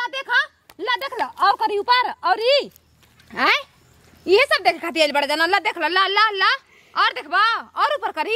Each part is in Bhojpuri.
ला देखा ला देख लो और करी ऊपर और ई हैं ये सब देख खाती बड़ा जाना ला देख लो ला ला ला और देखबा और ऊपर करी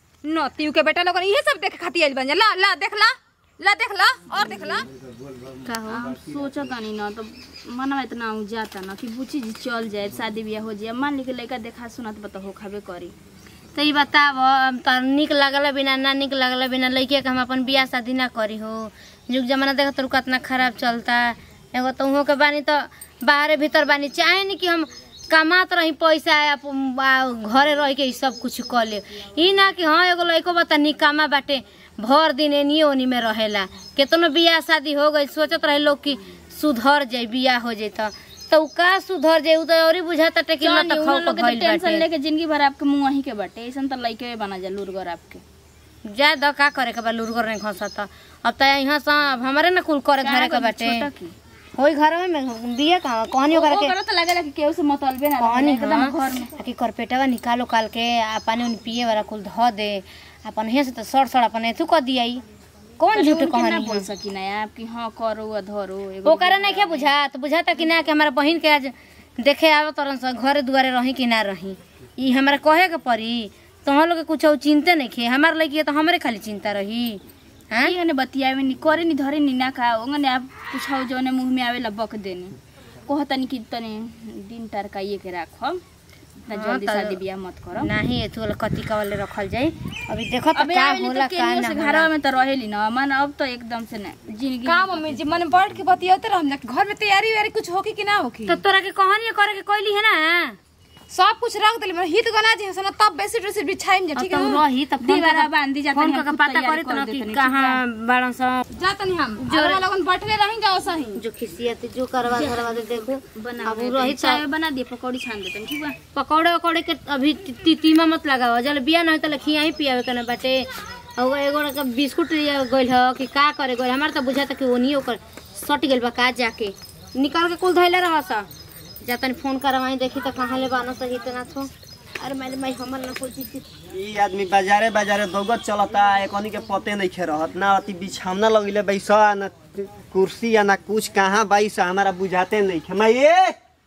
नतीव के बेटा लोगन ये सब देख खाती बन जा ला ला देख ला ला देख ला और देख ला का हो सोचा तानी ना तो मनवा इतना उ जाता ना कि बुची जी चल जाए शादी ब्याह हो जाए मान ली के लड़का देखा सुना तो बता हो खाबे करी तो ई बताब तो निक लगल बिना ना निक लगल बिना लड़के के हम अपन बियाह शादी ना करी हो युग जमाना देख तो कितना खराब चलता एगो तो उहों के बानी तो बाहरे भीतर बानी चाहे नहीं कि हम कमात रही पैसा अप- आ, घरे रह के ई सब कुछ कर ले ई ना कि हाँ एगो लड़को बता निकामा बाटे भर दिन एनी ओनी में रहेला केतनो बियाह शादी हो गई सोचत रहे लोग कि सुधर जाई बियाह हो जाई तो तो उ का सुधर जाई उ तो और ही बुझाता टे कि चल मत उन खाओ लोग के के भइल तो टेंशन बाटे लेके जिंदगी भर आपके मुंह वहीं के बाटे ऐसन तो लड़के बना जा लूरगर आपके जा द का करे के बा लुरगर नहीं खसत अब त यहाँ से अब हमारे ना कुल करे घरे के बाटे छोटा की होई घर में बिया कहाँ कहनी ओकरा के ओकरा तो लगेला कि केहू से मतलबे ना कहनी रहे, एकदम हाँ घर में आ कि करपेटवा निकालो काल के आ पानी उनी पिए वाला कुल धो दे अपन हे से तो सड़ सड़ अपन एथु कर दियाई कौन झूठ उनके ना कहनी बोल सकी ना आप कि हाँ करो आ धरो एगो ओकरा नहीं क्या बुझात बुझाता कि ना कि हमारा बहिन के आज देखे आवे तरन से घरे दुआरे रही कि ना रही ई हमरा कहे के पड़ी तोहर लोग के कुछ चिंते नहीं खे हमार लगी तो हमरे खाली चिंता रही हैं ये ने बतियावे नि करे नि धरे नि ना खा ओंगने आप पूछाओ जौने मुंह में आवेला बक देनी कहतनी कि तने दिन टरकाइए के राखो ना हाँ, जल्दी त- शादी ब्याह मत करो नहीं एथु वाला कतिका वाले रखल जाई अभी देखो तो अबे का आवेली होला तो का केनियो ना से होला। घरवा में तो रहेली ना मन अब तो एकदम से ना जिंदगी का मम्मी जी मन बैठ के बतियाते रहम जा घर में तैयारी वैयारी कुछ होकी कि ना होकी तो तोरा के कहानी करे के कहली है ना सब कुछ रख देली मतलब हित गना जी हसन तब बेसी ड्रेस बिछाइम जा ठीक है तब ना? रही त फोन दीवारा कर बांधी जाता फोन नहीं, करके हम पता तैयारी करी तो कर ना देते कि नहीं, कहाँ बाड़न सा जा तनी हम जोरा लोगन बैठले रही जाओ सही जो खिसियत जो करवा करवा दे देखो बना अब देते रही हैं। चाय बना दिए पकौड़ी छान देते हैं, ठीक बा पकौड़े वकौड़े के अभी ती- ती- तीमा मत लगाओ जल बिया नहीं तो खिया ही पियावे के ना बाटे और एगो का बिस्कुट लिया गइल ह कि का करे गइल हमार तो बुझाता कि ओनी ओकर सट गेल बा का जाके निकाल के कुल धइले रह सा जातन फोन करवाई देखी तो कहाँ ले बानो सही इतना थो अरे मैंने मैं हमर ना कोई चीज ई आदमी बाजारे बाजारे दौगत चलता एकनी के पते नहीं खे रहत ना अति बिछावना लगिले बैसा ना कुर्सी या ना कुछ कहाँ बैसा हमारा बुझाते नहीं खे मैं ये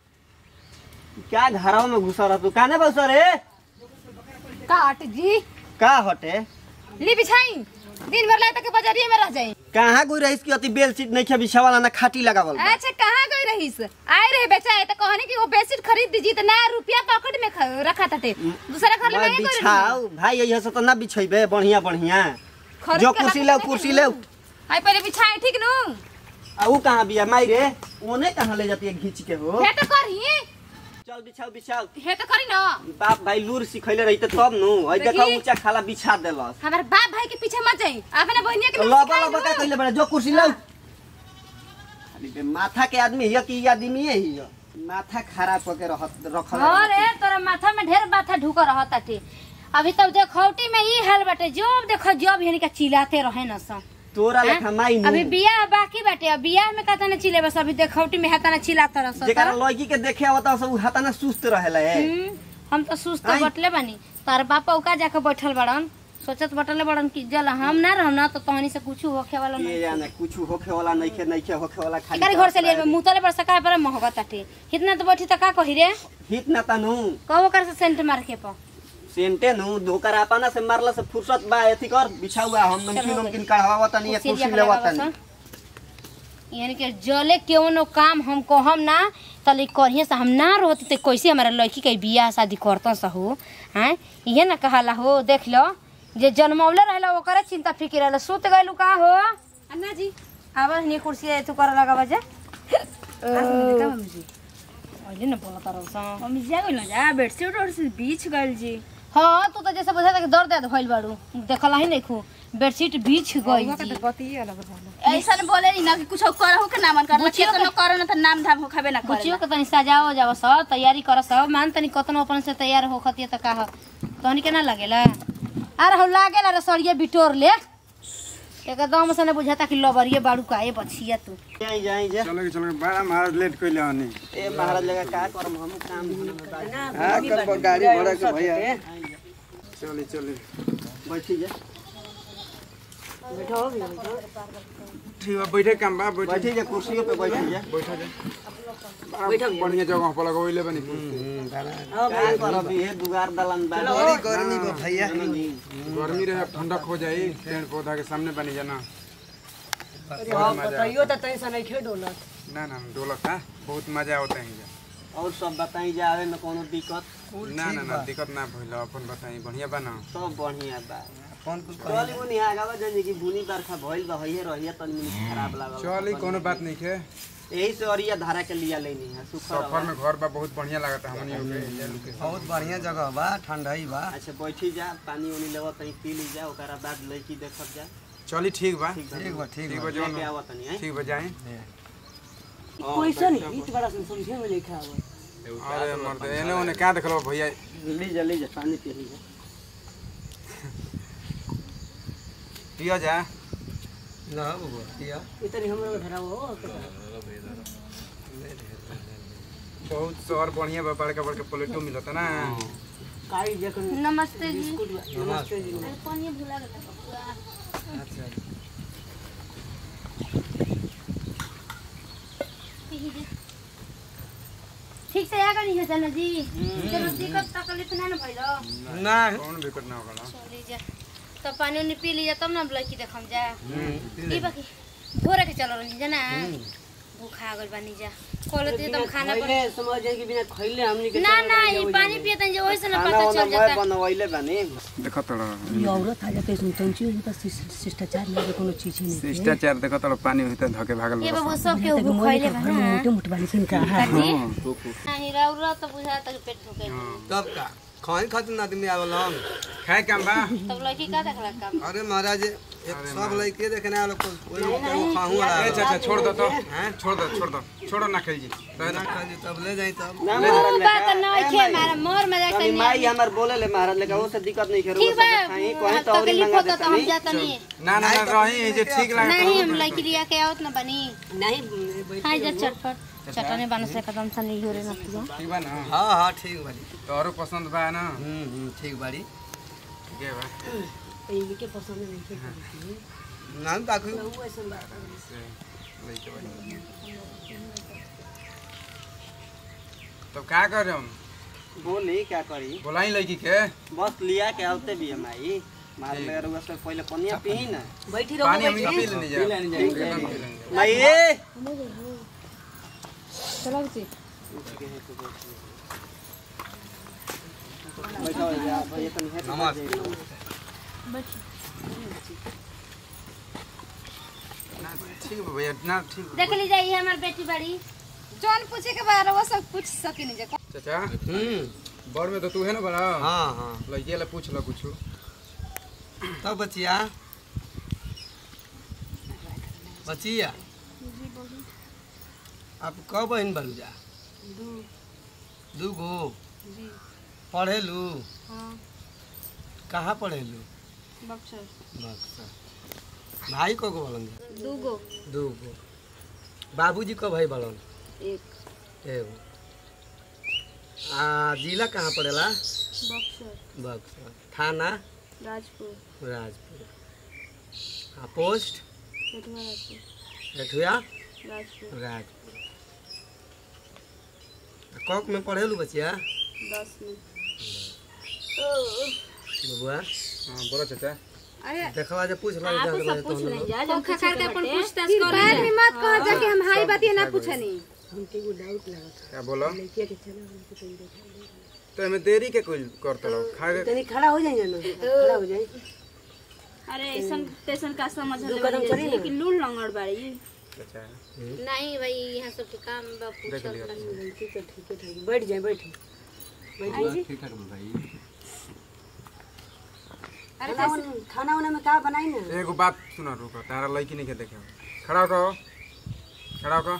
क्या घरों में घुसा रह तू काने बैसा रे काट जी का हटे ली बिछाई दिन भर लाए तक बाजारिए में रह जाई कहाँ गुई रहीस की अति बेल सीट नहीं खे बिछावाला ना खाटी लगावल बा। अच्छा कहाँ गई रहीस आए रहे बेचाए तो कहने कि वो बेडशीट खरीद दीजिए तो नया रुपया पॉकेट में ख- रखा था दूसरा घर में मैं महंगे बिछाऊ भाई यही से तो ना बिछेबे बढ़िया बढ़िया खरीद जो के कुर्सी रख ले के कुर्सी देखे ले हाय पहले बिछाए ठीक नु आ ऊ कहाँ बिया माई रे ओने कहाँ ले जाती है घींच के हो हे तो करही चल बिछाऊ बिछाऊ हे तो करी ना बाप भाई लूर सिखैले रही तब नु है देखो देखी। ऊंचा खाला बिछा देलस हमारे बाप भाई के पीछे मत जाई अपने बहनिया के तो लिए लबा सिखाई लबा का नु। कइले बड़ा जो कुर्सी लो अरे बे माथा के आदमी हिय कि ई आदमी है हिय माथा खराब करके रखत रखल अरे तोरा माथा में ढेर माथा ढुक रहा ताटे अभी तब देखौटी में ई हाल बाटे जो देखो जब यानी का चिल्लाते रहे न सा तोरा लेखा माई नु अभी बियाह बाकी बाटे अब बियाह में कहता ना चिल्ले बस अभी देखौटी में हाथा ना चिल्लाता रह जेकरा लड़की के देखे आवता सब हाथा ना सुस्त रहेला है हम तो सुस्त आई। बटले बानी तार बापा उका जाके बैठल बड़न सोचत बटले बड़न कि जल हम ना रहम ना तो तहनी से कुछ होखे वाला ये नहीं जाने कुछ होखे वाला नहीं खे नहीं खे होखे वाला खाली एकरे घर से लिए मुतले पर सका पर महगत ताटे कितना तो बैठी त का कही रे हित ना तनु कहो कर से सेंट मार के पा सेंटे नु धोकर आपना से मारला से फुर्सत बा एथी कर बिछाउआ हम नमकीन नमकीन कढ़ावा तनी एक कुर्सी लेवा तनी यानी कि जले केवनो काम हम कहम ना तले करिए से हम ना रहती तो कैसे हमारा लड़की के बियाह शादी करता सा हो हैं इहे ना कहला हो देख लो जे जन्मौले रहला ओकरे चिंता फिक्र रहला सुत गइलू का हो अन्ना जी आवा हनी कुर्सी तू कर लगा बजे का मम्मी जी अहिले न बोला तरह सा मम्मी जा गइल ना जा बेडशीट उडशीट बीछ गइल जी हाँ तू तो जैसे बुझा था कि दर्द दर्द भइल बाड़ू देखला ही नहीं खू बेडशीट बीछ गई का जी तो बतिए अलग रहला ऐसा न बोले नी ना कि कुछ करहु के ना मन करला बुचियो केतनो करो ना त नाम धाम हो खाबे ना बुचियो करे के तनी सजाओ जाओ सब तैयारी कर सब मान तनी कतनो अपन से तैयार हो खतिया त का तहनी के ना लगेला अरे हो लागेला रे सड़िए बिटोर ले एकदम से ने बुझाता कि लबरिए बाड़ू का ए बछिया तू जाई जाई जा चलो चलो बड़ा महाराज लेट कइले हनी ए महाराज लगा का करम हम काम धंधा में बाजी। हां कर गाड़ी घोड़ा के भैया चले चले बैठी जा ठीक बा बैठे काम बा बैठे बैठी जा कुर्सियों पे बैठी जा बैठा जा बैठा बढ़िया जगह पर लगवैले बनी का करब ये दुगार दलन बा बड़ी गर्मी बा भैया गर्मी रहे ठंडक हो जाई पेड़ पौधा के सामने बनी जाना बताइयो तो तैसा नहीं खे डोलत ना ना डोलक का बहुत मजा आवता है जा और सब बताई जा आवे में कोनो दिक्कत ना ना ना दिक्कत ना भइल अपन बताई बढ़िया बा ना सब बढ़िया बा चली बुनी आगावा जाने की बुनी बरखा भइल बा हइए रहिए तनी मनी खराब लागल चल कोनो बात नहीं के यही से अरिया धारा के लिया लेनी है सुखर सफर में घर बा बहुत बढ़िया लागता हमनी के ये लोग के बहुत बढ़िया जगह बा ठंडाई बा अच्छा बैठी जा पानी उनी लेवा तनी पी ली जा ओकरा बाद लड़की देखब जा चली ठीक बा ठीक ठीक बा ठीक ठीक बा बा जौन लेके आवत तनी हैं ठीक बा जाए कैसा नहीं इत बड़ा सन समझे में लिखा हुआ अरे मर्द एने ओने का देखलो भैया ली जा ली जा पानी पी ली जा पिया जा ना बबुआ किया इतनी हमरा धरा हो बहुत शहर बढ़िया बा बड़का बड़का प्लेटो मिलता ना काई जखन नमस्ते जी बिस्कुट बा नमस्ते जी अरे पानी भुला गया बबुआ। अच्छा ठीक से आगा नहीं है चलो जी चलो दिक्कत तकलीफ ना ना भइलो ना कौन दिक्कत ना होगा चली जा तब पानी उनी पी लीजा तब ना लड़की देखम जा ई बाकी भोरे के चलो रही जा ना भूखा गल बानी जा कहले तो तुम खाना पर पहले समझ जाए कि बिना खइले हमनी के ना ना ई पानी पियतन जे ओइसे ना खाना पता वाना चल मैं जाता बनवैले बानी देखो तोड़ा ये औरत आ जाते सुन तंची हो तो शिष्टाचार में कोनो चीज ही नहीं शिष्टाचार देखो तोड़ा पानी होते धके भागल ये बस बाबू सब के भूख खइले बा ना मोटे मोटे वाली सिन का काजी नहीं राउरा तो बुझा तक पेट भूखे तब का खाए खातिर आदमी आवल हम खाए काम बा तब लड़की का देखला काम अरे महाराज एक सब लड़के देखने वाला को कोई को खाहू वाला ए चाचा छोड़ दो तो छोड़ दो छोड़ दो छोड़ो ना खेल जी ना खाली तब ले जाई तब ना महाराज ऊ बात ना खे मारा मोर मजाक कभी करनी माई हमर बोले ले महाराज लेकिन वो से दिक्कत नहीं करू ठीक बा खाई कोई तो और तकलीफ मंगा होता देता तो हम नहीं जाता नहीं ना ना ना रही जे ठीक लगे नहीं हम लड़की लिया के आवत ना बनी नहीं हाय जा चटपट चटने बन से कदम सा नहीं हो रे ना तू ठीक बा ना हाँ हाँ ठीक बाड़ी तोरो पसंद बा ना हम्म हम्म, ठीक बाड़ी ठीक है बा इनके पसंद नहीं थे ना बाकी वो ऐसा बात लइके बा तो का कर हम बोली क्या करी बोलाई लड़की के बस लिया के आते भी है माई मार ले रुआ से पहले पनिया पी ना बैठी पानी रहो हम पी लेने जा एकदम पी लेने जा। माई ए चलो जी बैठो यार भैया तनी है नमस्ते ना ठीक बा भैया ना ठीक बा। देख ली जाइए हमार बेटी बड़ी जौन पूछे के बारे वो सब पूछ सकिनी जे चाचा हम्म बड़ में तो तू है ना बड़ा हाँ हाँ लड़की वाला पूछ लो कुछ तब बचिया बचिया आप कब बहन बन जा दू गो पढ़ेलू कहाँ पढ़ेलू बक्सर भाई को को बलन दू गो दू गो बाबूजी को भाई बलन एक एगो आ जिला कहाँ पड़ेला बक्सर बक्सर थाना राजपुर राजपुर आ पोस्ट पेटवा राजपुर एठुआ राजपुर राजपुर आ कौक में पढ़ेलू बचिया दस में बबुआ हाँ बोलो चाचा अरे देखवा जे पूछ लो आपको जा सब पूछ नहीं जा जब खा खा के अपन पूछताछ कर कर बाद में मत कह जा कि हम हाई बात ना पूछनी हमके एगो डाउट लागत क्या बोलो लड़किया के चला हमके तो देखा तो हमें देरी के कुछ करते रहो खा के तनी खड़ा हो जाइए ना खड़ा हो जाए अरे ऐसन तैसन का समझ दो कदम चली ना। कि लूल लंगड़ बाड़ी चाचा नहीं भाई यहाँ सब के काम बा देख लिया ठीक है ठीक है ठीक है बैठ जाए बैठे खाना उना- खाना उना में का बनाई ना एगो बात सुना रुको तारा लड़की नहीं के देखे खड़ा हो खड़ा हो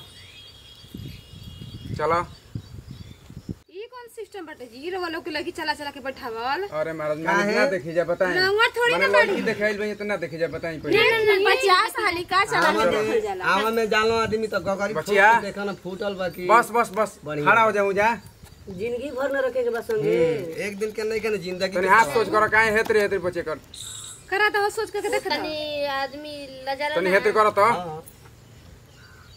चलो ई कौन सिस्टम बाटे जी रो वालों के लगी चला चला के बैठावल अरे महाराज मैंने ना देखी जा बताएं रंगवा थोड़ी मैंने लड़की देखाइल भाई इतना देखी जा बताएं पहले पचास हाली का चला के देखल जाला आवा में जानो आदमी तो गगरी बचिया। देखा ना फूटल बाकी बस बस बस बढ़िया। खड़ा हो जाऊं जा जिंदगी भर न रखे के बस संगे एक दिन के नहीं के ना जिंदगी तनी हाथ सोच कर काहे हेतरे हेतरे बचे कर करा तो सोच के देख तनी आदमी लजाला तनी ना हेतरे कर तो हाँ।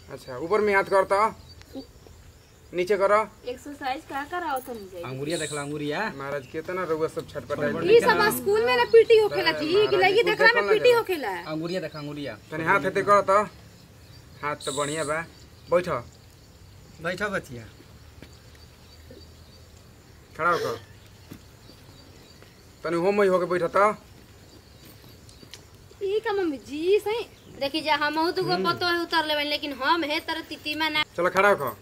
अच्छा ऊपर में हाथ करता नीचे करो एक्सरसाइज का कराओ तो नहीं जाई अंगुरिया देखला अंगुरिया महाराज कितना रउआ सब छटपटाई ई सब स्कूल में ना पीटी होखेला जी कि लगी देखला में पीटी होखेला अंगुरिया देखला अंगुरिया तनी हाथ हेते करो तो हाथ तो बढ़िया बा बैठ बैठो बचिया खड़ा होकर तनी होम ही होके बैठ तो ई का मम्मी जी सही देखी जा हमहू तो गो पतो है उतर लेबन लेकिन हम हे तर तितीमा ना चलो खड़ा होकर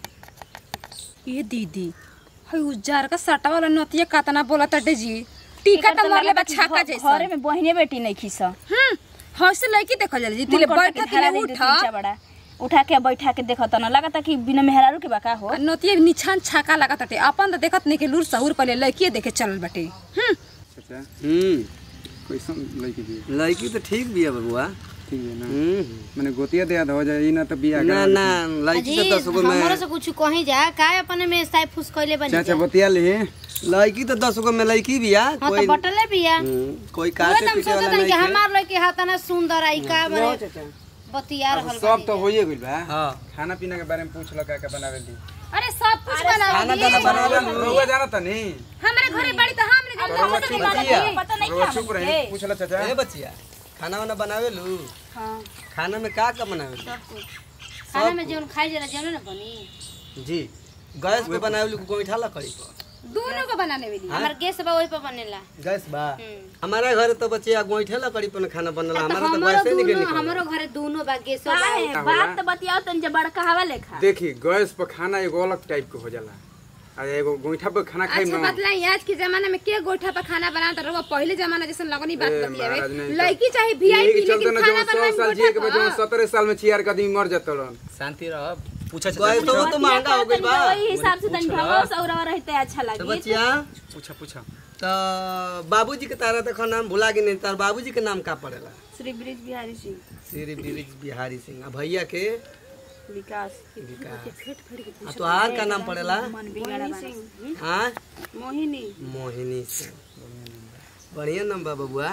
ये दीदी हई उज्जार का सटा वाला नतिया कातना बोला तटे जी टीका तो मरले बा छाका जैसा घरे में बहिने बेटी नहीं खीसा हम हौसे लड़की देखल जाला जी तिले बैठा तिले उठा बड़ा उठा के बैठा के देखत न लगता कि बिना मेहरारू के बाका हो नतिया निछान छाका लगा तटे अपन तो देखत नहीं के लूर सहूर पहले लड़की देखे चलल बटे हम अच्छा हम्म कैसन लड़की दी लड़की तो ठीक भी है बबुआ ठीक है ना हम्म मैंने गोतिया दिया हो जाए ई ना तो बिया ना ना लड़की तो दस गो हमरो में से कुछ कहीं जा काय अपने में साइ फुस कइले बनी चाचा जा बतिया ली लड़की तो दस गो में लड़की भी है हां कोई तो बटले बिया हम्म, कोई वो काटे तुम पीछे वाला सोचत कि नहीं है हमार लड़की हाथ ना सुंदर आई का बने बतिया रहल सब तो होइए गइल बा हाँ खाना पीना के बारे में पूछ लो का का बनावे दी अरे सब कुछ बना खाना दाना बनावे रउआ जाना त नहीं हमारे घरे बड़ी तो हम नहीं रउआ चुप बचिया पता नहीं रउआ चुप रही पूछ लो चाचा ए बचिया खाना वाना बनावे लू खाना में का का बनावे लू खाना में जोन खाई जरा जनो ना बनी जी गैस पे बनावे लू गोईठा लकड़ी पर दोनों को बनाने वाली हमार गैस बा ओइ पर बनेला गैस बा हम्म। हमारा घर तो बचिया गोईठे लकड़ी पर खाना बनला तो हमारा तो हमरो गैसे निकल दोनों निकल हमरो घरे दोनों बा गैस बा काहे बात तो बतियाओ तन जे बड़का हवा लेखा देखी गैस पर खाना एगो अलग टाइप के हो जाला आ एगो गोईठा पर खाना खाई अच्छा ना बतलाई आज के जमाना में के गोइठा पर खाना बना तो रउआ पहले जमाना जैसे लगनी बात ए, बतियावे महाराज, नहीं तो- लड़की चाहे यही वीआईपी के चलते लेकिन ना खाना जो सौ बनाए साल जिए के बाद जो गोइठा सत्रह साल में छियार का आदमी मर जाता रन शांति रह पूछा गैस तो वो तो महंगा हो गइल बा वही हिसाब से तन भगो सौरवा रहते अच्छा तो लगी बचिया पूछा पूछा तो बाबूजी के तारा देखो नाम भुला के नहीं तार बाबूजी के नाम का पड़ेला श्री ब्रिज बिहारी सिंह श्री बिरिज बिहारी सिंह आ भैया के विकास विकास आ तोहार का नाम पड़ेला हाँ मोहिनी मोहिनी सिंह बढ़िया नाम बा बबुआ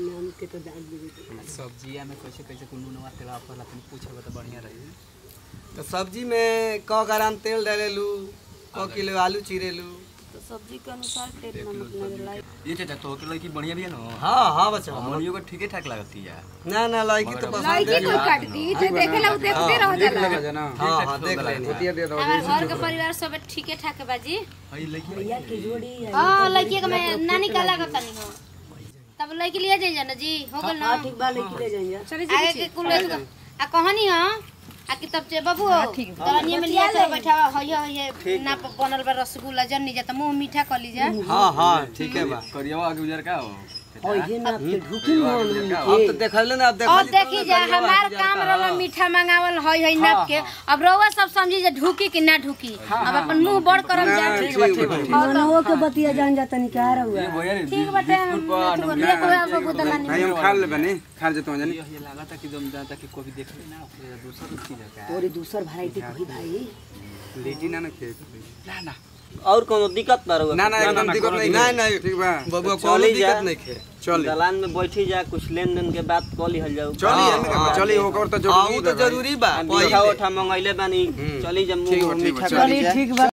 सब्जिया में कैसे कैसे कुंडू नवा तेल पर अपन पूछब तो बढ़िया रही तो सब्जी में क ग्राम तेल डालेलू क किलो आलू चीरेलू तो सब्जी के अनुसार तेल नमक लगेला ये चाचा तो के लड़की बढ़िया भी है ना हाँ हाँ बच्चा हमनियो को ठीके ठाक लगती है ना ना लड़की तो पसंद लड़की कोई काटती जे देखेला वो देखते रह जाला लगा जाना हाँ हाँ देख लेनी गोतिया दे दो हमार घर के परिवार सब ठीके ठाक बाजी हई लड़की हां लड़की के मैं नानी का लागत नहीं हो तब लड़की लिए जाइए ना जी हो गल ना ठीक बा लेके ले जाइए चले आगे के कुल आ कहानी हां आ कि तब से बाबू तरनिया में लिया चल बैठा हय हय ना बनल बा रसगुल्ला जन्नी जा त मुंह मीठा कर लीजा हाँ हाँ ठीक है बा करिया आगे उजर का हो और ये ना आपके ढुकी मन अब तो देख ले ना अब देख और देखी जा हमार काम रहल मीठा मंगावल हय हय नाप के अब रउआ सब समझी जे ढुकी कि ना ढुकी अब अपन मुंह बड़ करम जा ठीक बा ठीक बा मनवो के बतिया जान जाता नहीं क्या रहुआ ठीक बाटे हम लेको अब बुदला भाई हम खा ले बने खा जेतो जानी ये लागत है कि दम जाता कि कोई देख ले ना अपने दूसरा चीज है का तोरी दूसर वैरायटी कोई भाई लीची ना ना खे ना ना और कोनो दिक्कत ना रहुआ ना ना एकदम दिक्कत नहीं नहीं नहीं ठीक बा बबुआ कोनो चली जा दिक्कत नहीं खे चल दलान में बैठी जा कुछ लेन देन के बात कऽ लिहल जाऊ चली हमें का चली होकर तो हाँ, जरूरी ऊ तो जरूरी बा मीठा मीठा उठा मंगैले बानी चली जा ठीक बा, मुंह ठीक बा, मीठा चली, करी जा। ठीक बा